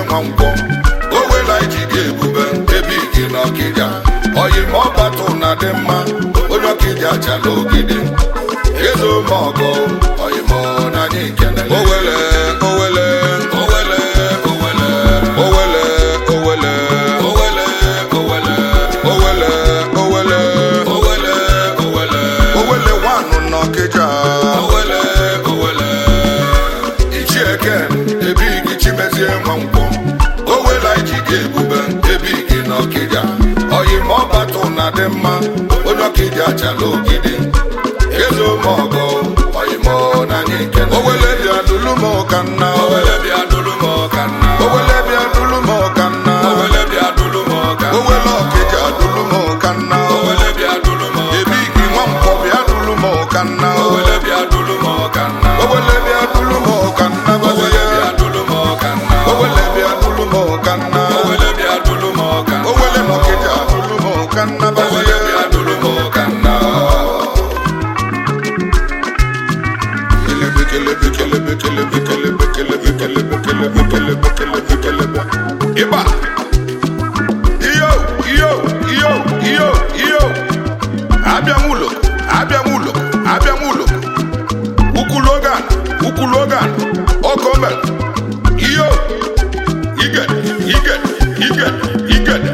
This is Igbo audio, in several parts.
nwa nkwọ o wela iji ga-ebube ebe igi na ọkịja oyi ma ọ batụ na dị mma onye ọkịja chala ogide ezo ma ọgọ oyi ma na anyị kene owele owele owele owele owele owele owele owele owele owele owele owele owele nwanụ n'ọkịja owele owele ichieke ebe igi chimezie nwa nkwọ owela iji ga ebube ebe igi n'ọkịja oyi ma ọ batụ na dị mma onye ọkịja chala ogide ezo ma ọgọ oyi ma na anyị kene owele bịa dulu m ka nna owele bịa dulu m ka nna owele bịa dulu m ka nna owele bịa dulu m ka nna owele ọkịja dulu m ka nna owele bịa dulu m ebe igi nwa nkwọ bịa dulu m ka nna owele bịa dulu m ka nna owele bịa dulu m ka nna owele bịa dulu m ka nna owele bịa dulu m ka nna owele bịa dulu m ka nna owele n'ọkịja dulu m ka nna owele bịa dulu m ka nna kelebe kelebe kelebe kelebe kelebe kelebe kelebe kelebe kelebe kelebe kelebe ịba iyo iyo iyo iyo iyo abịa m ụlọ abịa m ụlọ abịa m ụlọ ukwu logan ukwu logan ọkọmel iyo igede igede igede igede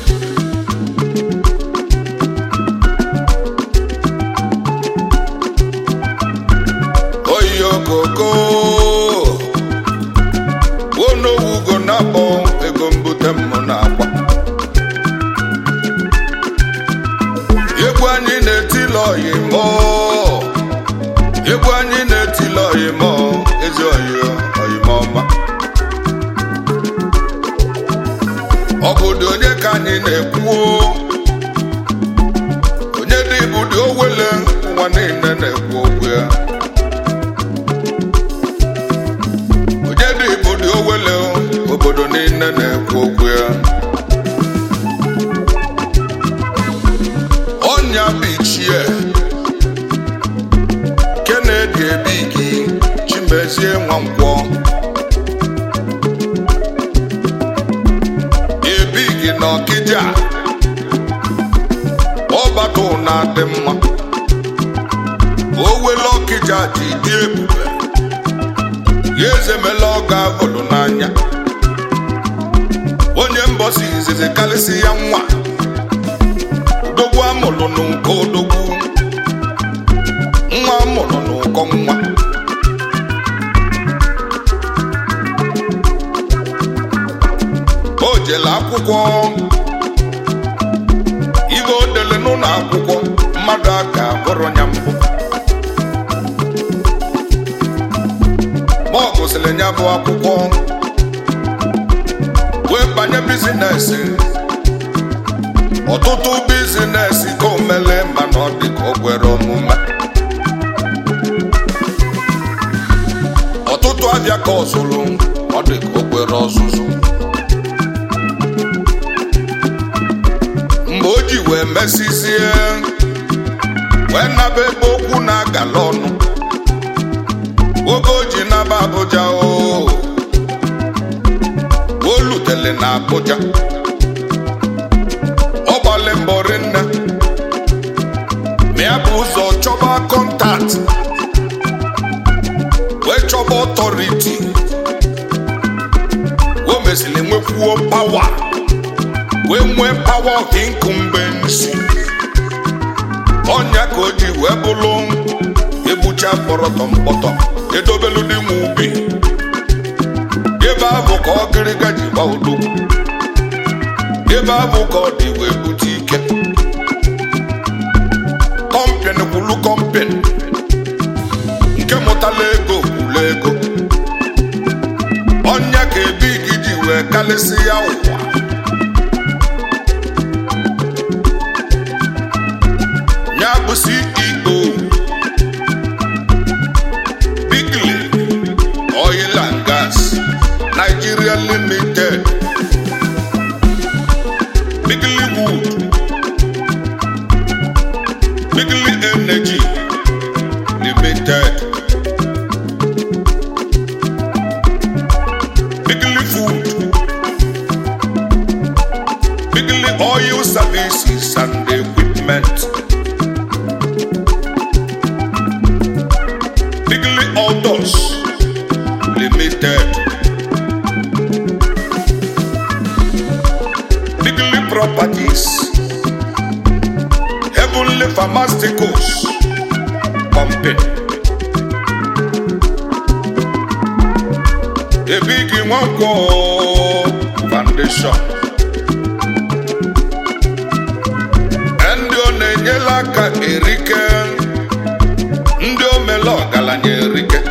oyokoko onowugo na-akpọ ego mbute mmụ na-akwa egwu anyị na-etili oyimo egwu anyị na-etili oyimo ezi oyi oyimọma obodo onye ka anyị na-ekwuo onye dị ibụdị owele ụwa niile na-ekwu okwu ya onye dị ibụdị owele obodo niile na-ekwu okwu ya ọnya bichie kenedi ebigi chimezie nwankwọ ebigi na ọkịja ọbata ụna dị mma owele ọkịja ji dị ebube ya ezemela ọga abụlụ n'anya onye mbọsi izizi karịsị ya nwa odogwu amụrụ n'ụkọ odogwu nwa amụrụ n'ụkọ nwa o jele akwụkwọ ibe o dele n'ụlọ akwụkwọ mmadụ aka bụrụ ya mbụ ma ọ gụsịrị ya bụ akwụkwọ wee banye bizinesi ọtụtụ bizinesi ka o mele mana ọ dị ka o kwere omume ọtụtụ abịa ka ọ zụrụ ọ dị ka o kwere ọzụzụ mgbe o ji wee mesizie wee naba ebe okwu na-agala ọnụ oge o ji naba Abuja o o lutele na Abuja ọ gbalị mbọ rinne ma ya bụ ụzọ chọba kọntat wee chọba ọtọriti o mesịrị nwekwuo pawa wee nwee pawa of incumbency ọnya ka o ji wee bụrụ egbucha kpọrọtọ mkpọtọ edobelu dị nwe ubi ebe ahụ ka ọ gịrịga ji gba odogwu ebe ahụ ka ọ dị wee bute ike kọmpin kwulu kọmpin nke mụtala ego kwulu ego ọnya ka ebe gị ji wee kalịsị ya ụwa ya bụ CEO Bigly Oil and Gas Nigeria Limited Bigly Wood Bigly Energy Limited Bigly Food Bigly Oil Services and Equipment. Bigly Autos Limited. Bigly Properties. Heavenly Pharmaceuticals Company. Ebigi Nwanko Foundation. Ndị ọ na-enyela aka erike ndị omele ọgaranya erike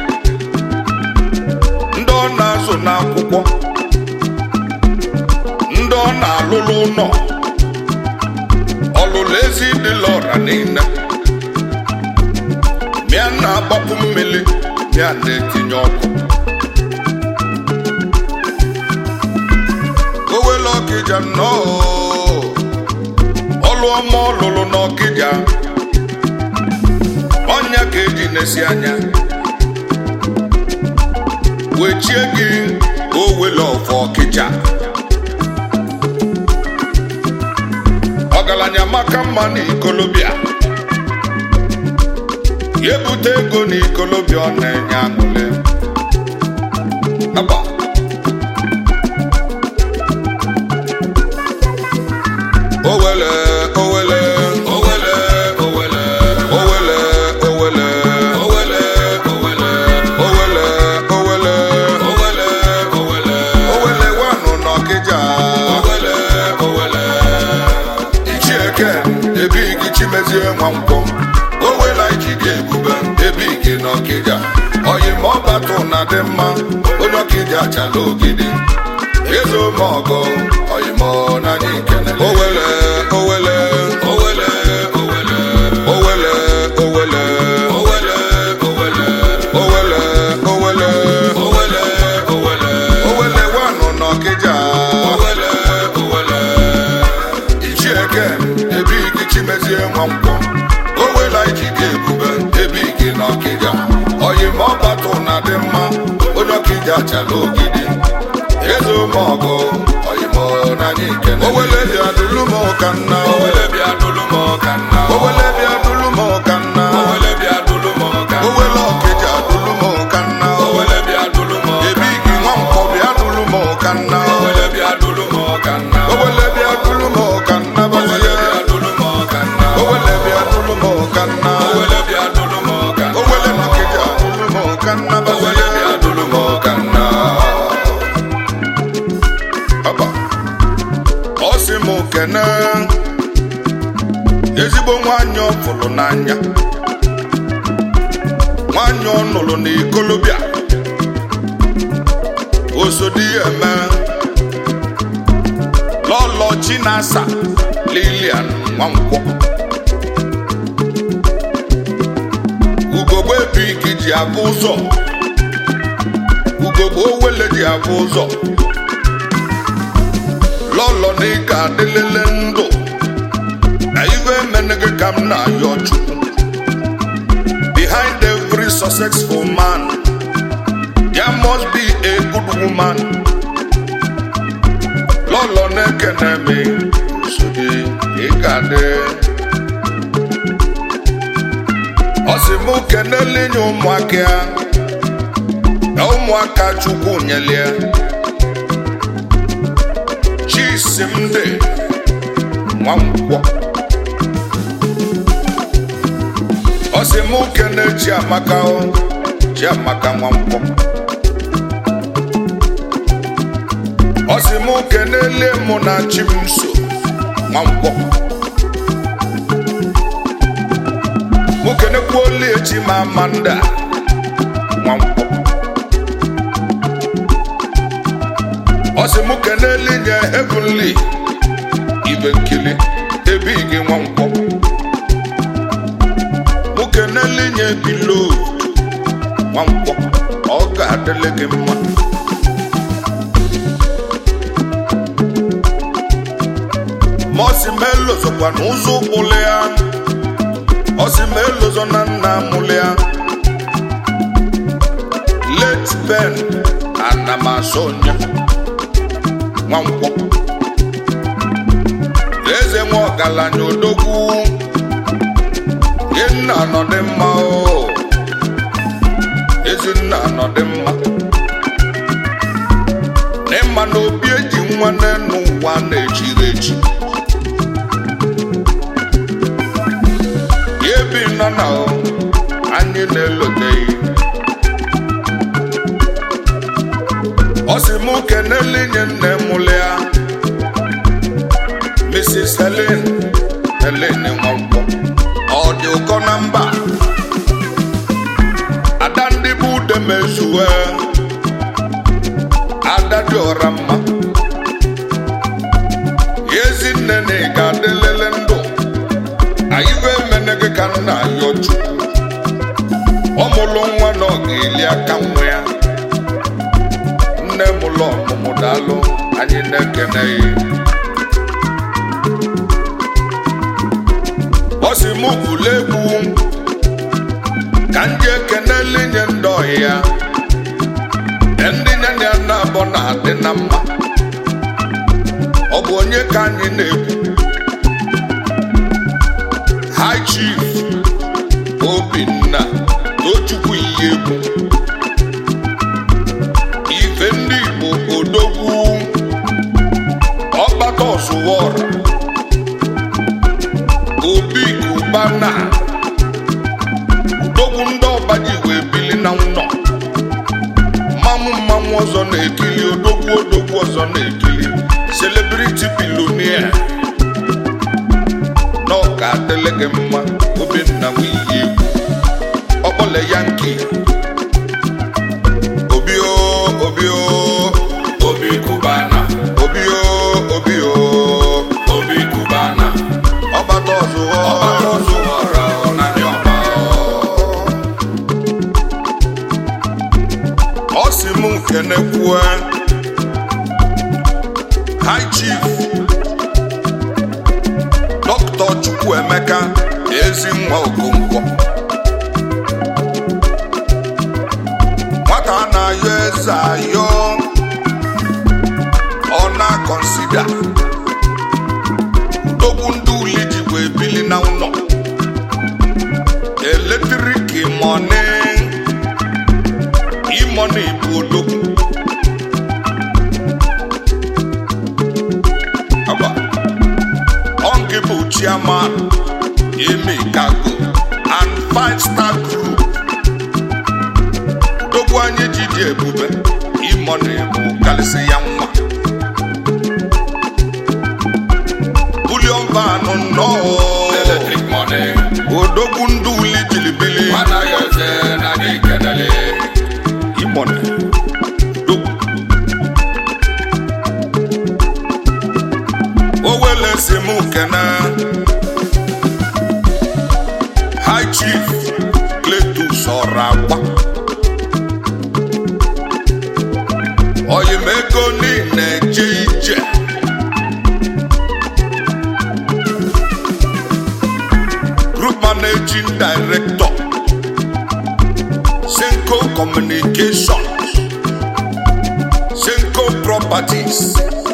ndị ọ na-azụ n'akwụkwọ ndị ọ na-alụlụ ụlọ ọlụlụ ezi dịla ọra niile mịa na-agbapụ mmiri mịa na-etinye ọkụ owele ọkịja nnọọ ọlụ ọma ọ lụrụ n'ọkịja ọnya ka eji na-esi anya wechie gị owele ọfọ ọkịja ọgaranya maka mma na ikolobịa ya ebute ego na ikolobịa ọ na-enye aṅụle Aba. owele owele owele owele owele owele owele owele owele owele owele owele owele wanụ n'ọkịja owele owele ichieke ebigi chimezie nwa nkwọ owele iji ga-ebube ebigi n'ọkịja oyi ma ọbatụ na dị mma onye ọkịja chala ogidi ezo ma ọgọ oyi ma na anyị nkene owele owele owele owele owele owele owele owele owele owele owele owele owele wanụ n'ọkịja owele owele ichieke ebigi chimezie nwa nkwọ owela iji ga-ebube ebigi n'ọkịja oyi ma ọbatụ na dị mma onye ọkịja chala ogidi eze ụmụọgụ oyimo n'anya ikene owele bịa dulu m ụka nna owele bịa dulu m ụka nna owele bịa dulu m ụka nna owele bịa dulu m ụka nna owele ọkịja dulu m ụka nna owele bịa dulu m ụka ebigi nwa nkwọ bịa dulu m ụka nna owele bịa dulu m ụka nna owele bịa dulu m ụka nna owele bịa dulu m ụka nna owele bịa dulu m ụka nna owele bịa dulu m ụka nna owele ọkịja dulu m ụka nna owele bịa dulu m ụka nna Aba. ọ sị m kene ezigbo nwanyị ọ fụrụ n'anya nwanyị ọ nụrụ n'ikolobịa osodi ya eme lọlọ chinasa lilian nwankwọ ugogbe ebiki ji abụ ụzọ ugogbe owele ji abụ ụzọ lọlọ na ị ga-adịlele ndụ na ife emene gị ka m na-ayọ chukwu behind every successful man there must be a good woman lọlọ na-ekene m so gị ị ga-adị ọ sị m kenele nye ụmụaka ya na ụmụaka chukwu nyelie chisimdi nwankwọ ọ sị m kene chiamaka o chiamaka nwankwọ ọ sị m kenelie mụ na chimso nwankwọ mụ kenekwuolie chi ma amanda nwankwọ ọ sị mụ keneli nye heavenly ibe nkili ebe gị nwa nkwọ mụ keneli nye bilo nwa nkwọ ọ ga-adịle gị mma ma ọ sị ma elozokwa n'ụzọ ụkpụrụ ya ọ sị ma elozo na nna mụlụ ya late ben anamasonya nwankwọ ọgaranya odogwu nna nọ dị mma o ezinna nọ dị mma n'ịma na obi eji nwa n'enu ụwa na-echiri echi ya ebi nọ na o anyị na-eloteghị ọ sị mụ kenele nye nne mụlụ ya Mrs. Helen Helen Nwankwo ọ dị ụkọ na mba ada ndị bụ ude mezuwe ada dị ọra mma ya ezinne na ị ga-adịlele ndụ anyị bụ emene gị ka nna ayọ chukwu ọ mụlụ nwa na ọ ga-eli aka nwa ya nne mụlụ ọmụmụ daalụ anyị na-ekene ya ọ sị mụ bụlụ egwu ka m ji ekenele nye ndị ọhịa ndị nyanya ya na-abọ na-adị na mma ọ bụ onye ka anyị na-ekwu High Chief Obinna Tochukwu ihe egwu ife ndị Igbo odogwu ọgbata ọsụwọra obi kubana udogwu ndị ọba ji wee bili na nnọ mmanwụ mmanwụ ọzọ na-ekili odogwu odogwu ọzọ na-ekili celebrity billionaire na ọ ga-adịle gị mma obinna nwiyi egwu ọkpọle yanki obi o obi o obi kubana obi o obi o obi kubana ọbata ọzụwọ ọbata ọzụwọra na ndị ọba ọ sị m kenekwue high chief dọkịta chukwuemeka ezi nwa okonkwo nwata na-ayọ eze ayọ ọ na-akọnsida ndogwu ndị uli ji wee bili na ụlọ eletrik mọni imọni bụ odogwu Aba. Ọnkị bụ chairman Emi Cargo and five star group dogwu anyị ji dị ebube imọni bụ kalịsị ya nwa bulion van nnọọ Electric money. odogwu ndị uli jilibili Mana yoze na gị kenele. imọni dogwu owele si mụ kene high chief Cletus ọra agba oyimego niile je ije group managing director Senko Communications Senko Properties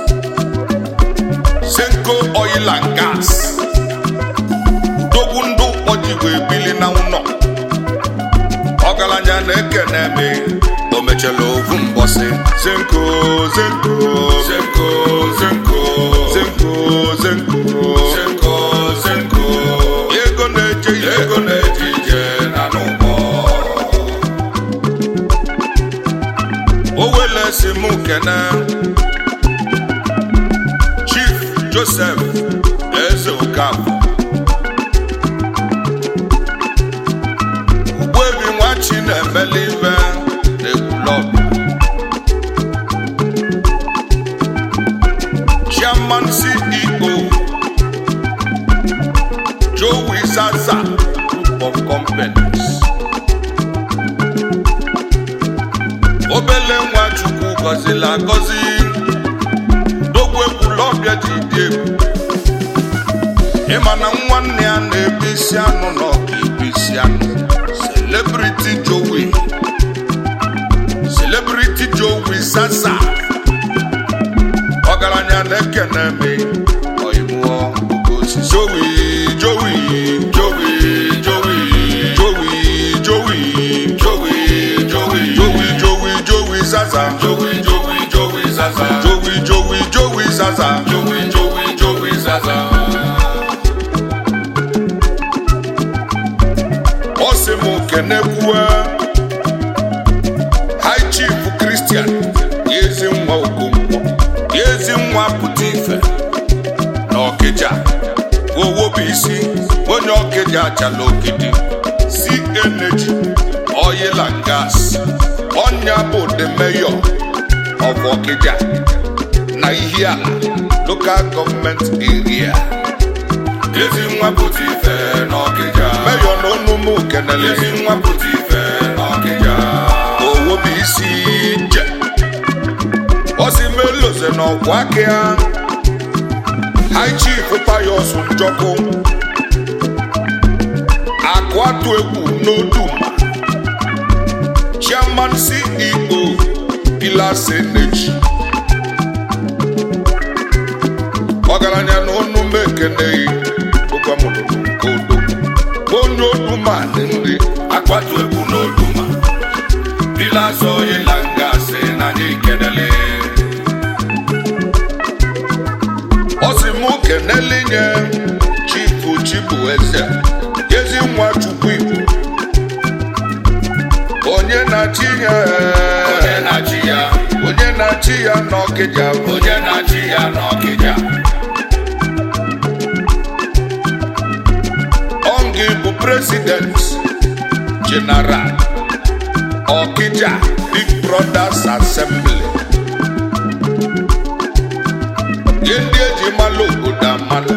Senko Oil and Gas Udogwu ndụ ọjigwe ebili na ụlọ ọgaranya na-ekene me o mechara ovu mbọsị Senko Senko Zenko, zenko. Senko Senko Zenko, zenko. ego na-eje ije Ego na-eji ije na n'ụgbọ. owele si mụ kene chief joseph eze okafọ ugbebi nwachi na-emeli ibe na-ekwulọb chairman ceo joe zaza group of companies obele nwa chukwu gọzila agọzi dogwu ekwulọbịa ji dị egwu ịma na nwanne ya na-ebu isi anụ na ọka ibu isi anụ celebrity jowi celebrity jowi sasa ọgaranya na-ekene me oyimuo oke osisi owe kenekwue high chief kristian ya ezi nwa okonkwo ya ezi nwa pụta ife na ọkịja owo bụ isi onye ọkịja achala ogidi si energy oil and gas ọnya bụ the mayor of ọkịja na ihe ala local government area ezi nwa pụta ife n'ọkịja mayor na onumu kenele ezi nwa pụta ife n'ọkịja owo bụ isi je osimeloze na ọkwa aka ya high chief payos njọkụ akụ atụ egwu n'oduma chairman ceo pilas energy ọgaranya na onume ekeneghị ụgwamụlụrụ nke odo onye oduma dị nri akwatu egwu n'oduma pilas oyila ngasị na anyị kenele ọ sị mụ kenele nye chifu chibu eze ezi nwa chukwu igbo onye na-achị ya onye na-achị ya onye na-achị ya n'ọkịja bụ onye na-achị ya n'ọkịja ọngị bụ president general ọkịja big brothers assembly ihe ndị eji mala obodo amala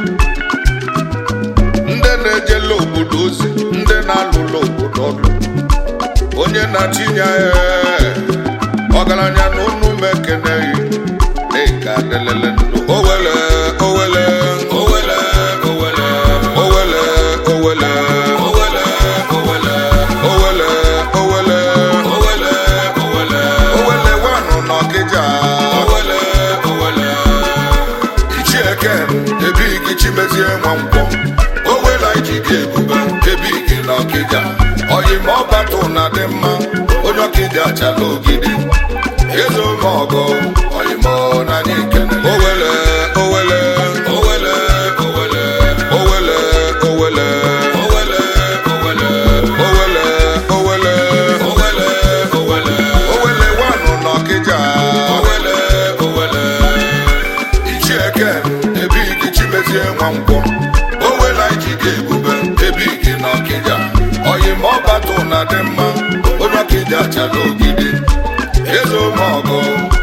ndị na-ejela obodo ozi ndị na-alụla obodo ọlụ onye na-achịnya ya ọgaranya na unu mekeneghị dịka delele ndụ owele owele owele owele owele owele owele owele owele owele owele owele owele wanụ n'ọkịja owele owele ichieke ebigi chimezie nwa nkwọ owela iji gị ebube ebigi n'ọkịja oyima ọbatụ na dị mma onye ọkịja achala ogidi eze ome ọgọ oyima na anyị kenele owele owele owele owele owele owele owele owele owele owele owele owele owele wanụ n'ọkịja owele owele ichieke ebigi chimezie nwa nkwọ owela iji gị ebube ebigi n'ọkịja oyima ọbatụ na dị mma onye ọkịja achala ogidi eze ome ọgọ